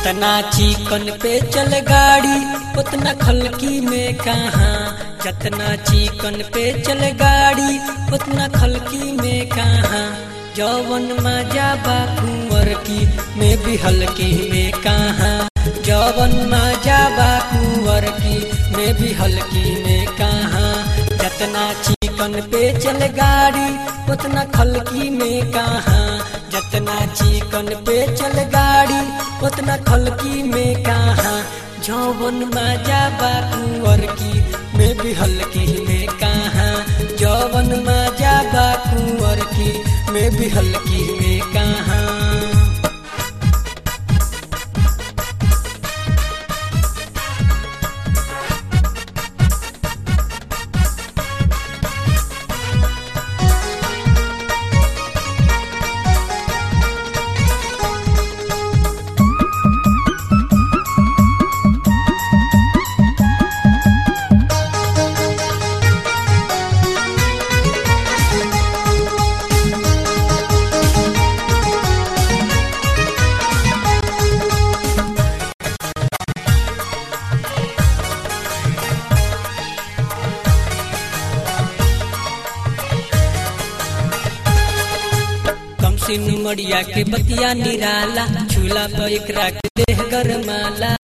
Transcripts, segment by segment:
जतना चिकन पे चल गाड़ी उतना खलकी में कहाँ जतना चिकन पे चल गाड़ी उतना खलकी में कहाँ जौवन मजा बा कुंवर की में भी हल्की में कहाँ जौवन मजा बा कुंवर की में भी हल्की में कहाँ जतना चिकन पे चल गाड़ी उतना खलकी में कहाँ जतना चिकन पे चल गाड़ी उतना खलकी में कहाँ जौवन मजा बा कुंवर की में भी हल्की में कहाँ जौवन मजा बा कुंवर की में भी हल्की में कहाँ कम सिन मड़िया के बतिया निराला झूला पर एकरा के देह गरमाला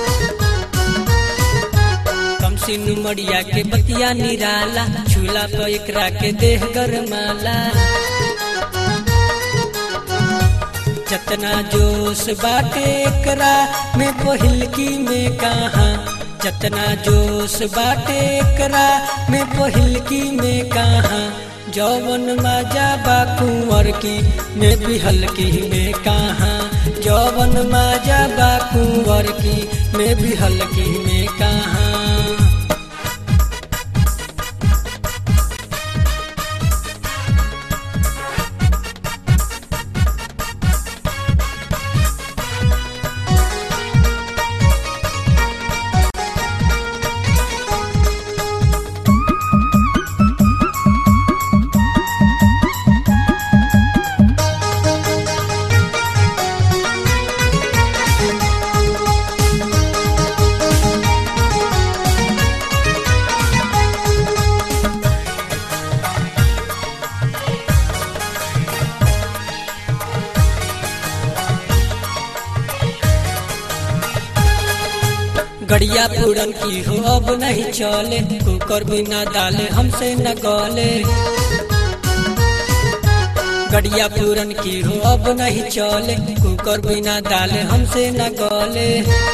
कम सिन मड़िया के बतिया निराला झूला पर एकरा के देह गरमाला जतना जोश बाटे एकरा में पहिलकी में कहाँ जतना जोश बाटे एकरा में पहिलकी में कहाँ जौवन मजा बा कुंवर की में भी हल्की में कहाँ जौवन मजा बा कुंवर की में भी हल्की में कहाँ गड़िया पूरन की हो अब नहीं चले कुकर बिना डाले हमसे न गले गड़िया पूरन की हो अब नहीं चले कुकर बिना डाले हमसे न गले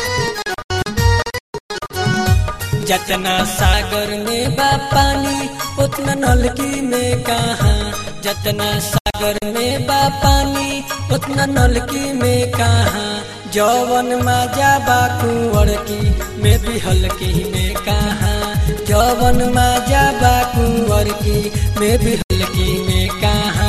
जतना सागर में बा पानी उतना नलकी में कहाँ जतना सागर में बा पानी उतना नलकी में कहाँ जौवन मजा बा कुंवर की में भी हल्की में कहाँ जौवन मजा बा कुंवर की में भी हल्की में कहाँ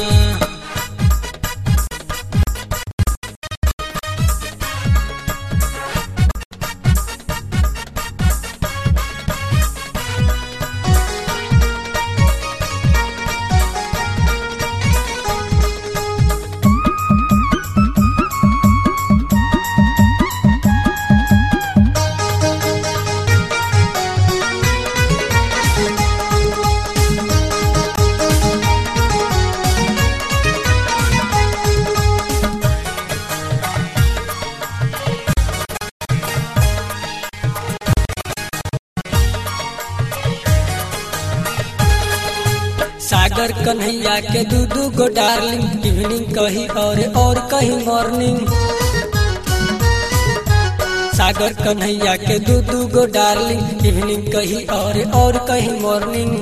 सागर कन्हैया के दू दू गो डार्लिंग इवनिंग कही और और कहीं मॉर्निंग सागर कन्हैया के दू दू गो डार्लिंग इवनिंग कही और और कहीं मॉर्निंग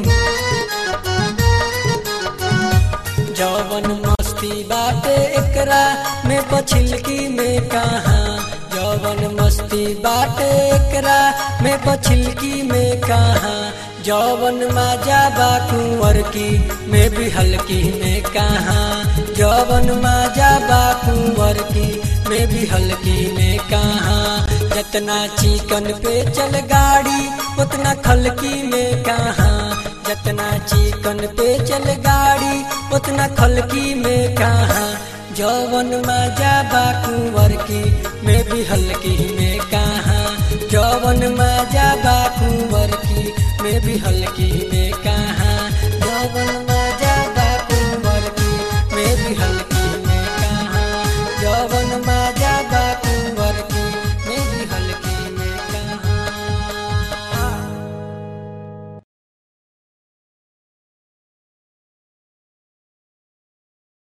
जौवन मस्ती बाटे एकरा में पछिलकी में कहाँ जौवन मस्ती बाटे एकरा में पछिलकी में कहाँ जौवन मजा बा कुंवर की में भी हल्की में कहाँ जौवन मजा बा कुंवर की में भी हल्की में कहाँ जतना चिकन पे चल गाड़ी उतना खलकी में कहाँ जतना चिकन पे चल गाड़ी उतना खलकी में कहाँ जवन मजा बा कुंवर की में भी हल्की में कहा जवन मजा बा कुंवर की में भी हल्की में कहा जवन